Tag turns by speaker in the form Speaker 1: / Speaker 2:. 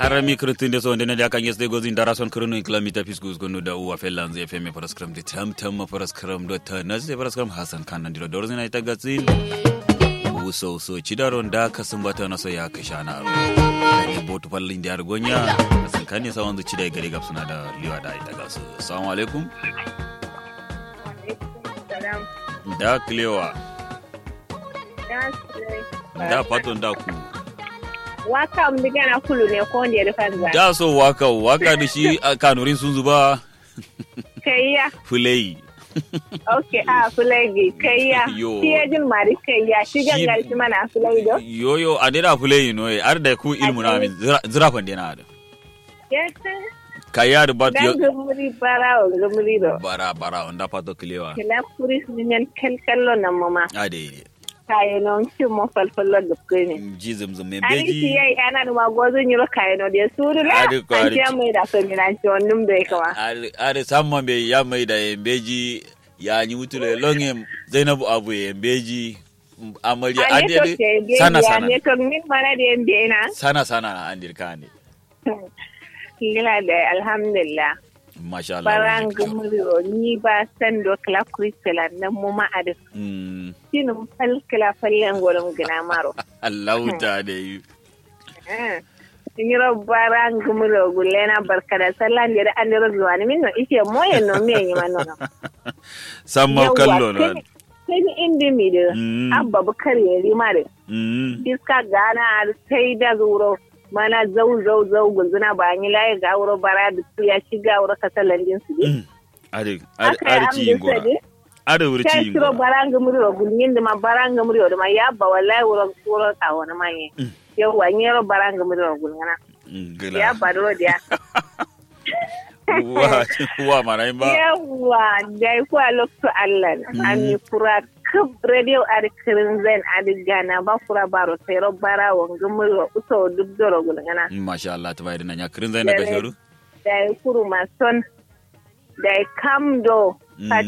Speaker 1: arami kirtinde so ndene jaka yesde gozi ndara son kirno kilomita fiskus gonu da uwa fellan zai feme paraskram de tam tam paraskram do ta nazde paraskram hasan kan nan diro dorzina ita gatsin uso so cidaron da kasan bata na so ya kasha na ro ne botu fallin da gonya kasan kan ne sawan zuci da gari gapsuna da liwa da ita gasu assalamu alaikum da klewa da paton da ku
Speaker 2: waka mdiga na kulu ne ko wanda ya rufa za
Speaker 1: da so waka waka da shi a kanurin sun zuba
Speaker 2: kayya
Speaker 1: fulai
Speaker 2: ok a fulai kayya
Speaker 1: Yo.
Speaker 2: shi ya jin mari kayya shi gangar shi mana fulai do
Speaker 1: yoyo a dira fulai no ar da ku ilmu na min zirafan dena da
Speaker 2: yes
Speaker 1: kaya da bat
Speaker 2: dan gumuri bara o gumuri do
Speaker 1: bara bara onda pato klewa
Speaker 2: kila kuris nyen kel kello na mama
Speaker 1: ade
Speaker 2: kaye non shi mo falfallo da kene
Speaker 1: ji zamzam me
Speaker 2: ani ti
Speaker 1: beji
Speaker 2: yayi ana numa gozo nyiro kaye no de suru la
Speaker 1: Adi ko,
Speaker 2: an
Speaker 1: adi.
Speaker 2: ce mai da so ni nan ci wonnum de kama
Speaker 1: are samman be ya mai da beji ya ni mutule longe zainabu abu ye beji amarya
Speaker 2: a ne to
Speaker 1: ade
Speaker 2: ke be
Speaker 1: sana
Speaker 2: ya
Speaker 1: sana
Speaker 2: ne to min mana de be na
Speaker 1: sana sana na andir kane
Speaker 2: kila da alhamdulillah
Speaker 1: masha Allah
Speaker 2: baran
Speaker 1: wani kyau.
Speaker 2: gumuro ni ba san do kala kristela nan mu ma ade
Speaker 1: Mm,
Speaker 2: sinu fal kala fallen golum gina maro
Speaker 1: Allah ta da yi
Speaker 2: eh nyiro baran gumuro gulena barkada sallan de an ro zuwa ni min no ike moye no me yi man no
Speaker 1: samma kallo no
Speaker 2: sai ni indi mi de
Speaker 1: Mm.
Speaker 2: abba bukar yeri mare
Speaker 1: Mm,
Speaker 2: iska gana sai da zuro mana zau zau zau gulzuna ba ni laye ga wuro bara da su ya shiga wuro kasalan din su
Speaker 1: mm. are are
Speaker 2: aka
Speaker 1: are
Speaker 2: yi
Speaker 1: ci yin
Speaker 2: amdin
Speaker 1: gora
Speaker 2: sadi
Speaker 1: are wuri ci
Speaker 2: ta
Speaker 1: yin
Speaker 2: shiro
Speaker 1: gora
Speaker 2: baranga muri wa gulmin da ma baranga muri wa da ma ya ba wallahi wuro wuro ta wani manye yau wa ni ro baranga muri wa gulngana
Speaker 1: Mm,
Speaker 2: ya
Speaker 1: gila
Speaker 2: ba do dia
Speaker 1: wa wa mara ba
Speaker 2: yawa dai ko a lokto Allah an yi kura kub radio ar kirin zen adi gana ba kura baro sai ro bara wa gumuri wa uso duk doro gulngana
Speaker 1: masha Allah ta bayar na ya kirin zai na gasharu
Speaker 2: da kuru mason da kam do
Speaker 1: Mm.